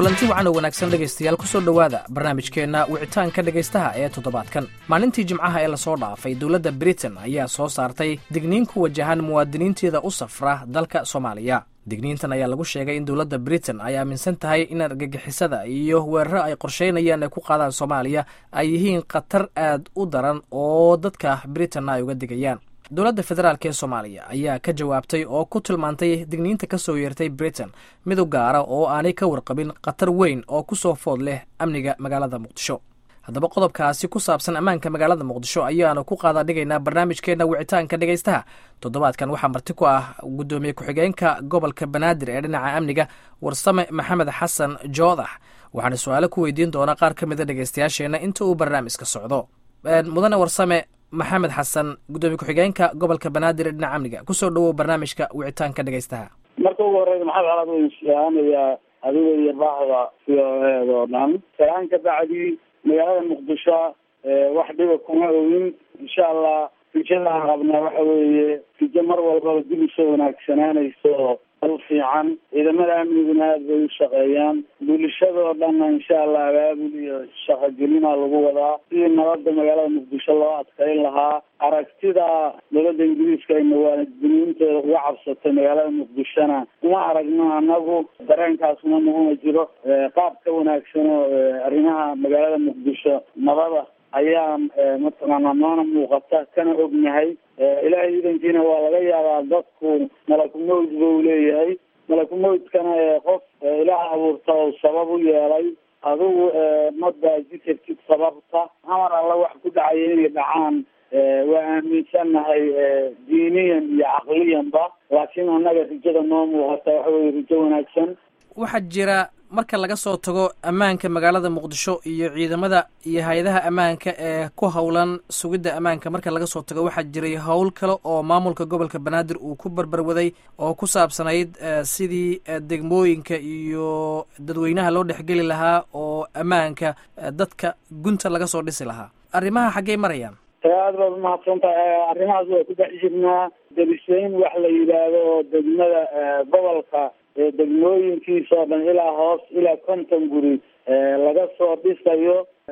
kulanti wacan oo wanaagsan dhegaystayaal kusoo dhowaada barnaamijkeenna wicitaanka dhegaystaha ee toddobaadkan maalintii jimcaha ee lasoo dhaafay dowladda britain ayaa soo saartay digniin ku wajahan muwaadiniinteeda u safra dalka soomaaliya digniintan ayaa lagu sheegay in dowladda britain ay aaminsan tahay in argagixisada iyo weeraro ay qorsheynayaan ay ku qaadaan soomaaliya ay yihiin khatar aad u daran oo dadka britain ay uga digayaan dowladda federaalk ee soomaaliya ayaa ka jawaabtay oo ku tilmaantay digniinta ka soo yeertay britain mid u gaara oo aanay ka warqabin khatar weyn oo ku soo food leh amniga magaalada muqdisho haddaba qodobkaasi ku saabsan ammaanka magaalada muqdisho ayaanu ku qaada dhigaynaa barnaamijkeenna wicitaanka dhegaystaha toddobaadkan waxaa marti ku ah guddoomiye ku-xigeenka gobolka banaadir ee dhinaca amniga warsame maxamed xasan joodax waxaana su-aalo ku weydiin doonaa qaar ka mida dhegaystayaasheenna inta uu barnaamijka socdo mudane warsame maxamed xasan guddoomiye ku-xigeenka gobolka banaadir ee dhinaca amniga kusoo dhawow barnaamijka wicitaanka dhegaystaha marka ugu horeysa maxamed calaad wayn salaamayaa adiga iyo baaxda c o eed oo dhan salaan ka bacdi magaalada muqdisho wax dhiba kuma ogin insha allah rajadaan qabnaa waxa weeye rijo mar walbaba dib usoo wanaagsanaanayso dal fiican ciidamada amniguna aada bay u shaqeeyaan bulshadoo dhanna insha allah abaabul iyo shaqogelina lagu wadaa sidii nabada magaalada muqdisho loo adkayn lahaa aragtida dowladda ingiriiska ay muwaadiniinteeda uga cabsatay magaalada muqdishona uma aragno anagu dareenkaasna naguma jiro qaab ka wanaagsan oo arrimaha magaalada muqdisho nabada ayaa mataqaanaa noona muuqata kana ognahay ilaahay idankiina waa laga yaabaa dadku malakumowd ba u leeyahay malakumowdkana qof ilaah abuurta oo sabab u yeelay adigu ma baaji kartid sababta amar alla wax ku dhacaya inay dhacaan waa aaminsannahay diiniyan iyo caqliyanba laakiin annaga rijada noo muuqata waxa weye rijo wanaagsan waxaa jira marka laga soo tago ammaanka magaalada muqdisho iyo ciidamada iyo hay-adaha ammaanka ee ku howlan sugidda ammaanka marka laga soo tago waxaa jiray howl kale oo maamulka gobolka banaadir uu ku barbarwaday oo ku saabsanayd sidii degmooyinka iyo dadweynaha loo dhexgeli lahaa oo ammaanka dadka gunta laga soo dhisi lahaa arrimaha xaggey marayaan aada baad umahadsan tahay arrimahaas waa ku dhex jirnaa dariseyn wax la yidhaahdo oo degmada gobolka degmooyinkiisa oo dhan ilaa hoos ilaa konton guri laga soo dhisayo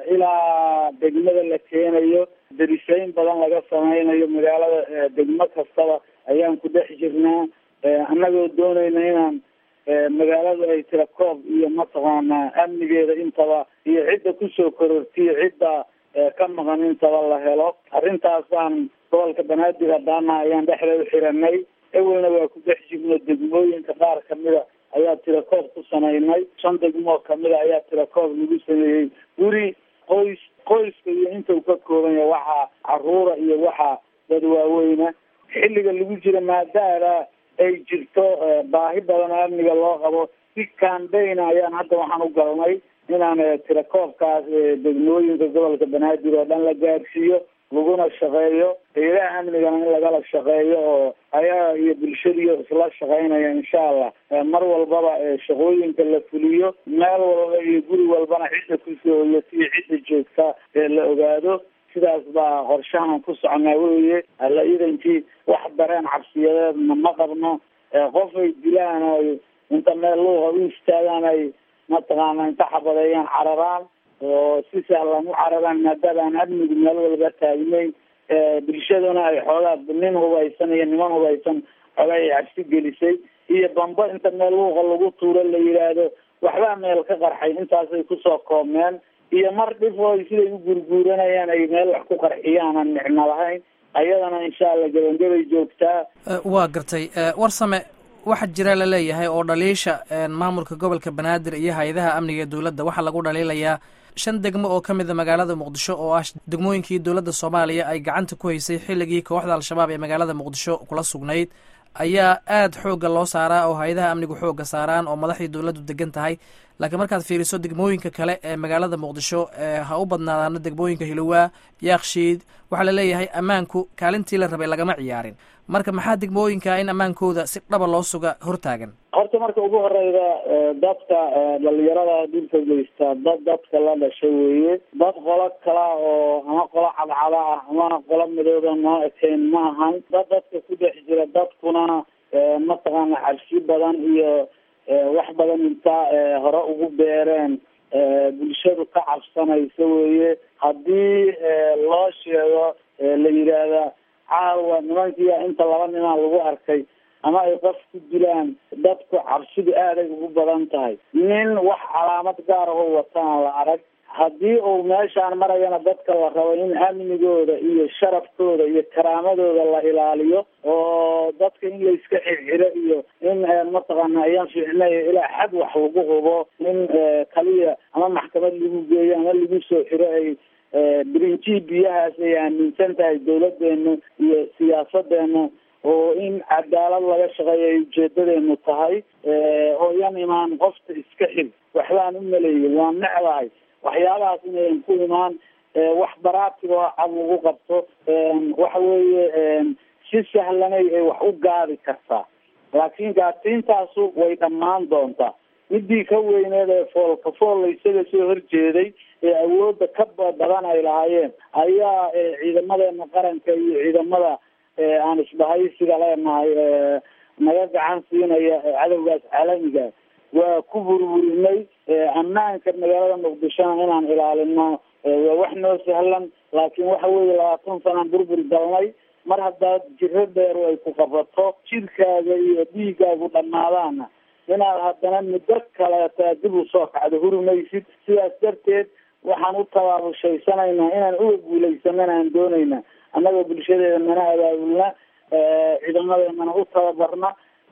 ilaa degmada la keenayo dariseyn badan laga sameynayo magaalada degmo kastaba ayaan ku dhex jirnaa annagoo doonayna inaan magaaladu ay tira koob iyo mataqaanaa amnigeeda intaba iyo cidda kusoo korortiyo cidda ka maqan intaba la helo arrintaasaan gobolka banaadir hadaana ayaan dhexda u xiranay ewelna waa ku dhex jirno degmooyinka qaar kamida ayaa tirakoob ku samaynay shan degmoo kamida ayaa tirakoob lagu sameeyey guri qoys qoyska iyo inta uu ka kooban yahay waxaa caruura iyo waxaa dad waaweyna xilliga lagu jira maadaama ay jirto baahi badan oo amniga loo qabo si kambayna ayaan hadda waxaan u galnay inaan tirakoobkaas degmooyinka gobolka banaadir oo dhan la gaarsiiyo laguna shaqeeyo hayadaha amnigana in lagala shaqeeyo oo ayaga iyo bulshadiiyo isla shaqeynaya insha allah mar walbaba shaqooyinka la fuliyo meel walba iyo guri walbana cidda kusoo hoyata iyo cidda joogta ee la ogaado sidaas baa qorshahan ku socnaa weye alla idankii wax dareen cabsiyadeedna ma qabno qof ay dilaan oo inta meel luuqa u istaagaan ay mataqaana inta xabadeeyaan cararaan oo si sahlan u cararaan maadaama aan amnigu meel walba taagnayn bulshaduna ay xoogaa nin hubaysan iyo niman hubaysan xoogaa ay cabsi gelisay iyo bambo inta meel luuqa lagu tuuro la yidhaahdo waxbaa meel ka qarxay intaasay kusoo koobmeen iyo mar dhifooy siday u gurguuranayaan ay meel wax ku qarxiyaan aan micno lahayn ayadana insha allah gabangabay joogtaa waa gartay warsame waxaa jira la leeyahay oo dhaliisha maamulka gobolka banaadir iyo hay-adaha amniga ee dowladda waxaa lagu dhaliilayaa shan degmo oo ka mida magaalada muqdisho oo ah degmooyinkii dowladda soomaaliya ay gacanta ku haysay xilligii kooxda al-shabaab ee magaalada muqdisho kula sugnayd ayaa aada xoogga loo saaraa oo hay-adaha amnigu xoogga saaraan oo madaxdii dowladdu degan tahay laakiin markaad fiiriso degmooyinka kale ee magaalada muqdisho ha u badnaadaano degmooyinka hilowaa yaakshiid waxaa laleeyahay ammaanku kaalintii la rabay lagama ciyaarin marka maxaa degmooyinka in ammaankooda si dhaba loo suga hortaagan horta marka ugu horeyda dadka dhalinyarada dhulka geysta dad dadka la dhashay weeye dad qolo kala oo ama qolo cadcada ah ama qolo midooda noo ekeyn ma ahan dad dadka ku dhex jira dadkuna mataqaana cabsi badan iyo wax badan intaa hore ugu beereen bulshadu ka cabsanaysa weye haddii loo sheego la yidhaahda caawa nimankiia inta laba nimaa lagu arkay ama ay qof ku dilaan dadku cabsidu aaday ugu badan tahay nin wax calaamad gaar aho wataan la arag haddii uu meeshaan marayana dadka la rabo in amnigooda iyo sharafkooda iyo karaamadooda la ilaaliyo oo dadka in layska xirxiro iyo in mataqaana ayaan fiicnay ilaa xad wax lagu hubo in kaliya ama maxkamad lagu geeyo ama lagu soo xiro ay brinji biyahaas ay aaminsan tahay dawladeenu iyo siyaasadeenu oo in cadaalad laga shaqeeyo ay ujeedadeenu tahay oo yan imaan qofta iska xir waxbaan u maleeyay waan necdahay waxyaabahaas inayan ku imaan wax baraatiga oo cad lagu qabto waxa weeye si sahlanay ay wax u gaadi kartaa laakiin gaadsiintaasu way dhammaan doontaa midii ka weyneed ee foolka fool isaga soo horjeeday ee awoodda ka badan ay lahaayeen ayaa ciidamadeena qaranka iyo ciidamada aan isbahaysiga leenahay naga gacan siinaya cadowgaas caalamiga waa ku burburinay ammaanka magaalada muqdishona inaan ilaalino waa wax noo sahlan laakiin waxa weeye labaatan sanaan burbur galnay mar haddaad jiro dheer ay ku qabato jirkaaga iyo dhiigaagu dhammaadaana inaad haddana muddo kaleeta dib usoo kacdo hurmaysid sidaas darteed waxaan u tabaabushaysanayna inaan uga guuleysanana aan doonayna annagoo bulshadeedana abaabulna ciidamadeennana u tababarna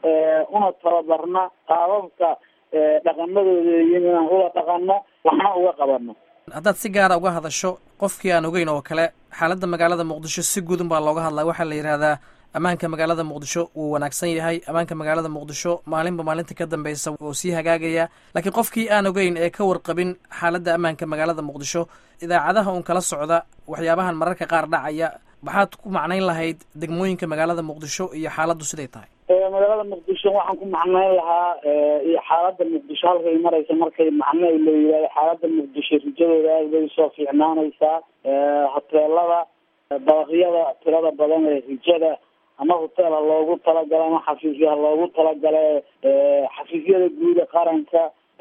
una tababarna qaababka dhaqamadooda yiin inaan ula dhaqano waxna uga qabano haddaad si gaara uga hadasho qofkii aan ogeyn oo kale xaaladda magaalada muqdisho si gudun baa looga hadlaa waxaa la yidhahdaa ammaanka magaalada muqdisho wuu wanaagsan yahay ammaanka magaalada muqdisho maalinba maalinta ka dambeysa wuu sii hagaagaya laakiin qofkii aan ogeyn ee ka warqabin xaaladda ammaanka magaalada muqdisho idaacadaha uun kala socda waxyaabahan mararka qaar dhacaya maxaad ku macnayn lahayd degmooyinka magaalada muqdisho iyo xaaladdu siday tahay magaalada muqdisho waxaan ku macnayn lahaa iyo xaalada muqdisho halkay maraysa markay macno la yihahdo xaalada muqdisho rijadooda aad bay usoo fiicnaanaysaa hoteelada dabaqyada tirada badan ee rijada ama hoteela loogu talagala ama xafiisyaha loogu talagala xafiisyada guuda qaranka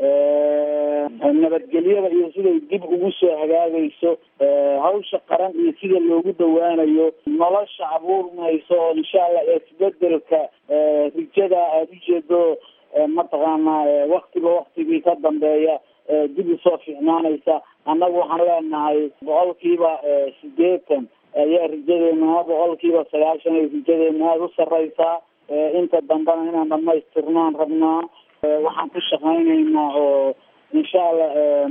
nabadgelyada iyo siday dib ugu soo hagaagayso hawsha qaran iyo sida loogu dhawaanayo nolosha abuurmayso oo insha allah isbedelka rijada aada ujeedo mataqaana waktiba waktigii ka dambeeya dib usoo fiicnaanaysa annagu waxaan leenahay boqolkiiba sideetan ayaa rijadeena ama boqolkiiba sagaashan ay rijadeena aada u sareysaa inta dambena inaan dhamaystirnaan rabnaa waxaan ku shaqaynaynaa oo insha allah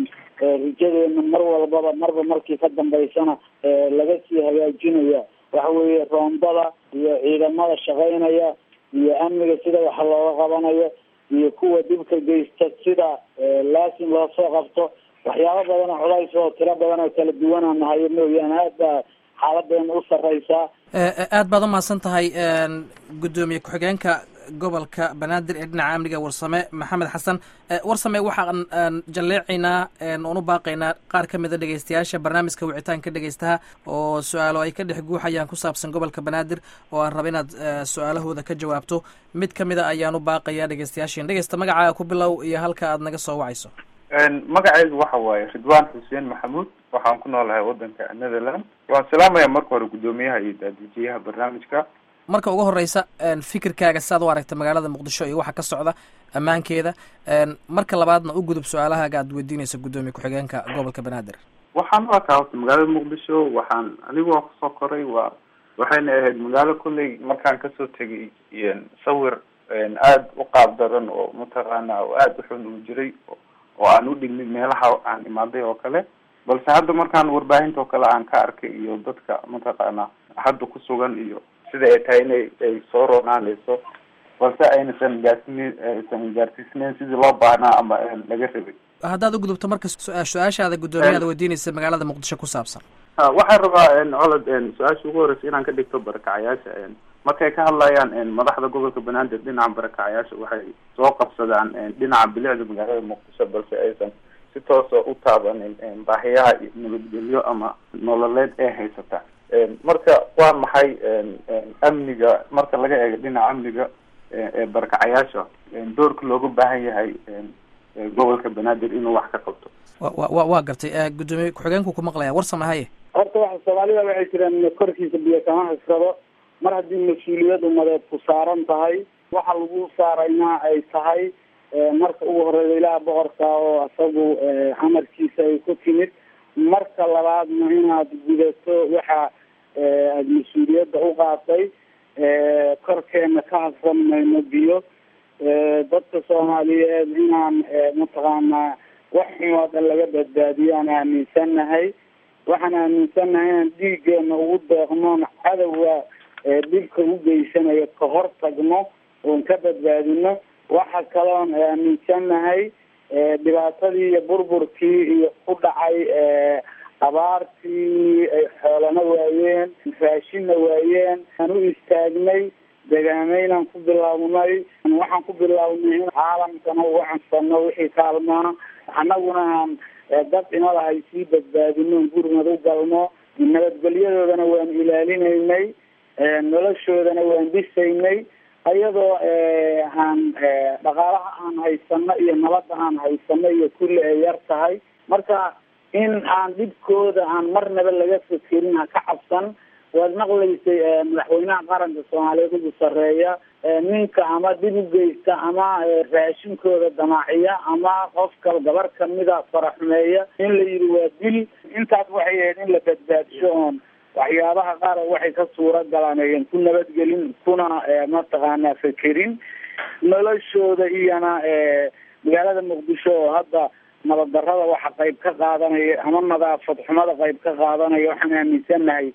rijadeena mar walbaba marba markii ka dambeysana laga sii hagaajinaya waxa weeye roondada iyo ciidamada shaqaynaya iyo amniga sida wax looga qabanayo iyo kuwa dhibka geysta sida laasim loo soo qabto waxyaabo badan oo culays oo tiro badan oo kala duwanaa nahayo mooyaane aad baa xaaladeena u sareysaa aad baad umahadsan tahay guddoomiye ku-xigeenka gobolka banaadir ee dhinaca amniga warsame maxamed xasan warsame waxaan jalleecaynaa oon u baaqaynaa qaar ka mida dhegeystayaasha barnaamijka wicitaanka dhegeystaha oo su-aalo ay ka dhex guuxayaan ku saabsan gobolka banaadir oo aan raba inaad su-aalahooda ka jawaabto mid ka mida ayaan u baaqayaa dhegeystayaashin dhegeysta magacaaga ku bilow iyo halka aad naga soo wacayso magacaygu waxa waaye ridwaan xuseen maxamuud waxaan ku noolahay wadanka netherland waan salaamaya marka hore guddoomiyaha iyo daadijiyaha barnaamijka marka ugu horeysa fikirkaaga siaad u aragta magaalada muqdisho iyo waxa ka socda ammaankeeda marka labaadna u gudub su-aalahaaga aad weydiinaysa guddoomiye ku-xigeenka gobolka banaadir waxaan u arkaa horta magaalada muqdisho waxaan anigu waa kusoo koray waa waxayna ahayd magaalo kolley markaan kasoo tegay sawir aada u qaab daran oo mataqaana oo aada u xun uu jiray oo aan u dhignin meelaha aan imaaday oo kale balse hadda markaan warbaahinta oo kale aan ka arkay iyo dadka mataqaana hadda ku sugan iyo sida ay tahay inay ay soo roonaanayso balse aynasan gaarsineyn aysan gaarsiisneyn sidii loo baahnaa ama laga rabay haddaad u gudubto marka su-aashaada guddoomiyaada weydiinaysa magaalada muqdisho ku saabsan waxaan rabaa colod su-aasha ugu horeysa inaan ka dhigto barakacayaasha markay ka hadlayaan madaxda gobolka banaadir dhinaca barakacayaasha waxay soo qabsadaan dhinaca bilicda magaalada muqdisho balse aysan si toosa u taabanin baahiyaha nabadgelyo ama nololeed ee haysata marka waa maxay amniga marka laga eego dhinaca amniga ee barakacayaasha doorka looga baahan yahay gobolka banaadir inuu wax ka qabto wa wa waa gartay guddoomiye ku-xigeenku ku maqlaya war samahaye horta waxa soomaalida waxay jireen korkiisa biyo kama haysado mar haddii mas-uuliyad umadeed ku saaran tahay waxa lagu saarayna ay tahay marka ugu horeyda ilaah boqorka oo isagu amarkiisa ay ku timid marka labaadna inaad gudato waxa aada mas-uuliyadda u qaatay korkeena ka hadsan mayno biyo dadka soomaaliyeed inaan mataqaanaa wax xun oo dhan laga badbaadiyo aan aaminsannahay waxaan aaminsannahay inaan dhiiggeena ugu deeqnoon cadowga dhibka u geysanayo ka hor tagno oon ka badbaadino waxa kaloon aaminsannahay dhibaatadii iyo burburkii iyo ku dhacay abaartii ay xoolana waayeen raashinna waayeen aan u istaagnay degaameynaan ku bilownay waxaan ku bilownay in caalamkana uga cansano wixii kaalmaa annaguna aan dad inalahay sii badbaadino gurmad u galno nabadgelyadoodana waan ilaalinaynay noloshoodana waan dhisaynay ayadoo aan dhaqaalaha aan haysano iyo nabadda aan haysano iyo kulli ay yar tahay marka in aan dhibkooda aan marnaba laga fekerin ha ka cabsan waad maqlaysay madaxweynaha qaranka soomaaliyeed ugu sareeya ninka ama dhib u geysta ama raashinkooda damaaciya ama qofka gabar kamida faraxumeeya in la yidhi waa dil intaas waxay ahayd in la badbaadsho oon waxyaabaha qaar waxay ka suura galaan ayan ku nabadgelin kuna mataqaanaa fekerin noloshooda iyona magaalada muqdisho oo hadda nabad darrada waxa qayb ka qaadanaya ama nadaafad xumada qayb ka qaadanaya waxaan aaminsannahay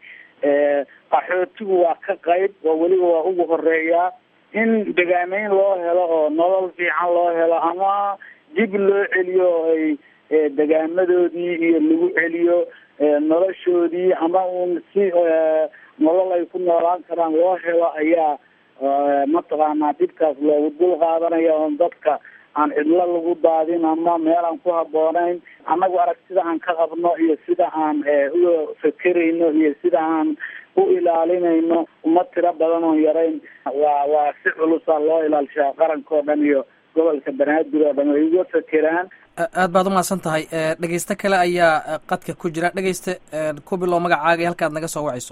qaxootigu waa ka qayb oo weliba waa ugu horeeyaa in degaameyn loo helo oo nolol fiican loo helo ama dib loo celiyo oo ay degaamadoodii iyo lagu celiyo noloshoodii ama uun si nolol ay ku noolaan karaan loo helo ayaa mataqaanaa dhibkaas loogu dul qaadanaya oon dadka aan cidlo lagu daadin ama meel aan ku habboonayn annagu aragtida aan ka qabno iyo sida aan uga fekerayno iyo sida aan u ilaalinayno uma tiro badan oon yarayn waa waa si culusa loo ilaalishaa qarankao dhan iyo gobolka banaadir oo dhan way uga fekeraan aad baad umahadsan tahay dhegeyste kale ayaa qadka ku jira dhegeyste ku bilow magacaaga iyo halkaad naga soo wacayso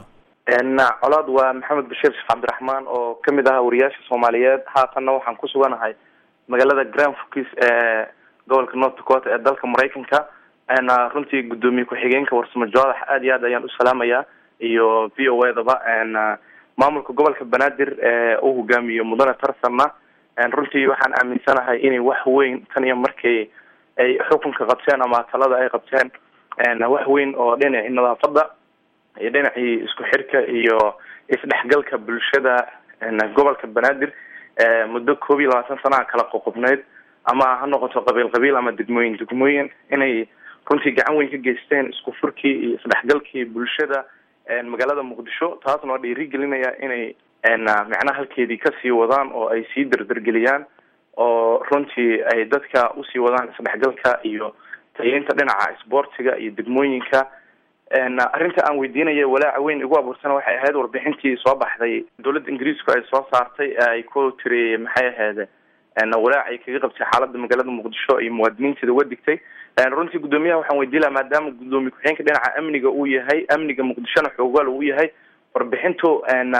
colaad waa maxamed bashiir sheekh cabdiraxmaan oo kamid ah wariyaasha soomaaliyeed haatanna waxaan ku suganahay magaalada grand fokis ee gobolka north dakota ee dalka maraykanka runtii guddoomiye ku-xigeenka warsamo joodax aad iyo aad ayaan u salaamayaa iyo v o edaba maamulka gobolka banaadir ee uu hogaamiyo mudane tarsanna runtii waxaan aaminsanahay inay wax weyn tan iyo markii ay xukunka qabteen ama talada ay qabteen wax weyn oo dhinacii nadaafada iyo dhinacii isku xirka iyo isdhexgalka bulshada gobolka banaadir muddo koob iyo labaatan sanaha kala qoqobneyd ama ha noqoto qabiil qabiil ama degmooyin degmooyin inay runtii gacan weyn ka geysteen isku furkii iyo isdhexgalkii bulshada magaalada muqdisho taasna waa dhiirigelinaya inay macnaha halkeedii kasii wadaan oo ay sii derdergeliyaan oo runtii ay dadka usii wadaan isdhexgalka iyo tayeynta dhinaca isboortiga iyo degmooyinka arrinta aan weydiinaya walaaca weyn igu abuursana waxay ahayd warbixintii soo baxday dowladda ingiriisku ay soo saartay ay ku tiri maxay ahayd walaac ay kaga qabtay xaalada magaalada muqdisho iyo muwaadiniinteeda uga digtay runtii guddoomiyaha waxaan weydiin laha maadaama guddoomiye ku-xigeenka dhinaca amniga uu yahay amniga muqdishona xoogaal uu yahay warbixintu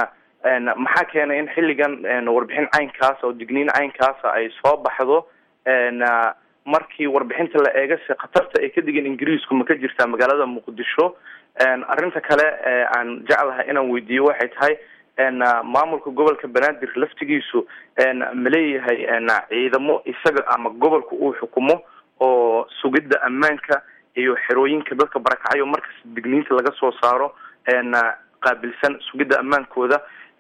maxaa keenay in xilligan warbixin caynkaasa oo digniin caynkaasa ay soo baxdo markii warbixinta la eegase khatarta ay ka digeen ingiriisku ma ka jirtaa magaalada muqdisho arrinta kale aan jeclahay inaan weydiiyo waxay tahay maamulka gobolka banaadir laftigiisu ma leeyahay ciidamo isaga ama gobolka uu xukumo oo sugidda ammaanka iyo xerooyinka dadka barakacayo markasta digniinta laga soo saaro qaabilsan sugidda ammaankooda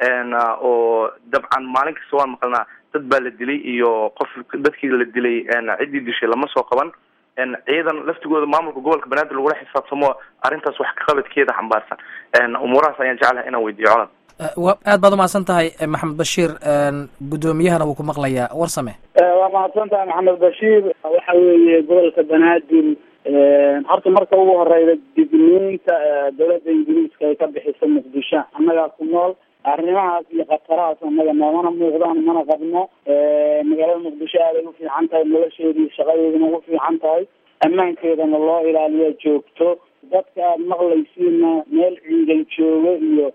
oo dabcan maalin kasta waan maqalnaa dad baa la dilay iyo qof dadkii la dilay ciddii dishay lama soo qaban ciidan laftigooda maamulka gobolka banaadir lagula xisaabtamo arrintaas wax kaqabadkeeda xambaarsan umuurahaas ayaan jeclahay inaan weydiiyo colad aad baad umahadsan tahay maxamed bashiir guddoomiyahana wuu ku maqlayaa warsame waa mahadsan tahay maxamed bashiir waxa weeye gobolka banaadir horta marka ugu horeyda digniinta dowladda ingiriiska ay ka bixiso muqdisho annagaa ku nool arrimahaas iyo khatarahaas annaga noomana muuqdaan mana qabno magaalada muqdisho aaday u fiican tahay nolosheedii shaqadeedina ugu fiican tahay ammaankeedana loo ilaaliyaa joogto dadka aada maqlaysiina meel ciidan joogo iyo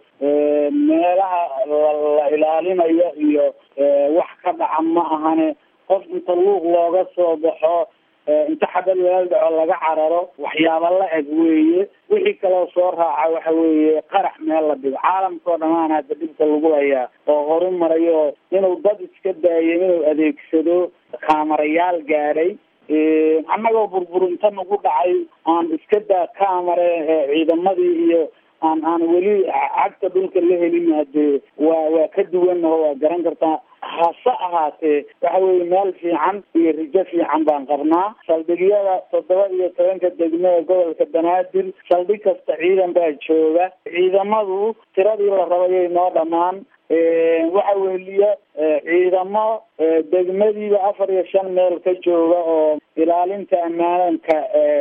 meelaha la ilaalinayo iyo wax ka dhaca ma ahane qof inta luuq looga soo baxo inta xabad walaal dhaco laga cararo waxyaaba la eg weeye wixii kaloo soo raaca waxa weeye qarax meel la dhigo caalamkao dhamaan hadda dhibka lagu hayaa oo horu marayo inuu dad iska daayo inuu adeegsado kaamarayaal gaadhay annagoo burbur inta nagu dhacay aan iska daa kaamare ciidamadii iyo aan aan weli cagta dhulka la helin hadee waa waa ka duwannaho waa garan kartaa hase ahaatee waxa weeye meel fiican iyo rijo fiican baan qabnaa saldhigyada toddoba iyo tobanka degmada gobolka banaadir saldhig kasta ciidan baa jooga ciidamadu tiradii la rabayay noo dhammaan waxa weliya ciidamo degmadiiba afar iyo shan meel ka jooga oo ilaalinta ammaanka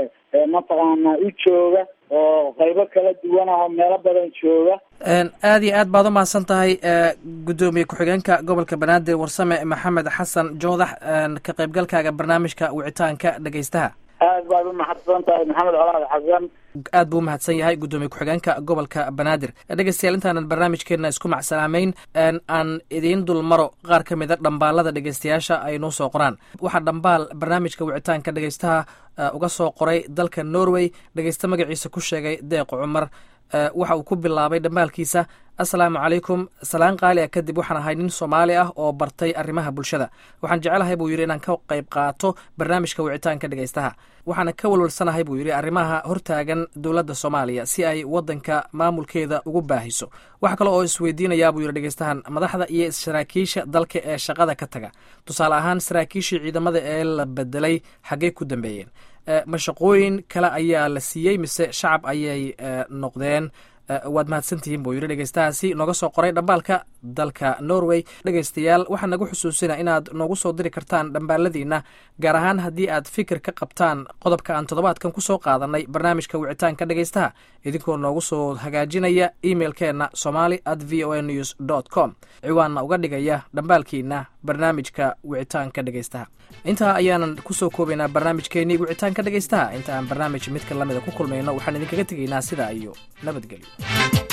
mataqaana u jooga oo qaybo kala duwan ah oo meelo badan jooga aada iyo aad baad u mahadsan tahay guddoomiye ku-xigeenka gobolka banaadir warsame maxamed xasan joodax ka qaybgalkaaga barnaamijka wicitaanka dhegeystaha aad baad u mahadsan tahay maxamed colaad xasan aad buu umahadsan yahay guddoomiye ku-xigeenka gobolka banaadir dhegeystayaal intaanan barnaamijkeena isku macsalaameyn aan idiin dulmaro qaar ka mid a dhambaalada dhegeystayaasha ay noo soo qoraan waxaa dhambaal barnaamijka wicitaanka dhegeystaha uga soo qoray dalka norway dhegeysta magaciisa ku sheegay deeq cumar waxa uu ku bilaabay dhambaalkiisa assalaamu calaykum salaan qaali ah kadib waxaan ahay nin soomaali ah oo bartay arrimaha bulshada waxaan jecelahay buu yidhi inaan ka qayb qaato barnaamijka wicitaanka dhegeystaha waxaana ka walwalsanahay buu yidhi arrimaha hortaagan dowladda soomaaliya si ay waddanka maamulkeeda ugu baahiso waxa kale oo isweydiinayaa buu yidhi dhegeystahan madaxda iyo saraakiisha dalka ee shaqada ka taga tusaale ahaan saraakiishii ciidamada ee la bedelay xaggey ku dambeeyeen mashaqooyin kale ayaa la siiyey mise shacab ayay noqdeen waad mahadsantihiin buu yidhi dhegeystahaasi nooga soo qoray dhambaalka dalka norway dhegeystayaal waxaa nagu xusuusina inaad noogu soo diri kartaan dhambaaladiina gaar ahaan haddii aad fikir ka qabtaan qodobka aan toddobaadkan ku soo qaadanay barnaamijka wicitaanka dhegeystaha idinkoo noogu soo hagaajinaya emeilkeenna somali at v o a news dot com ciwaanna uga dhigaya dhambaalkiina barnaamijka wicitaanka dhegeystaha intaa ayaanan kusoo koobaynaa barnaamijkeenii wicitaanka dhegeystaha inta aan barnaamij midka lamida ku kulmayno waxaan idinkaga tegaynaa sidaa iyo nabadgelyo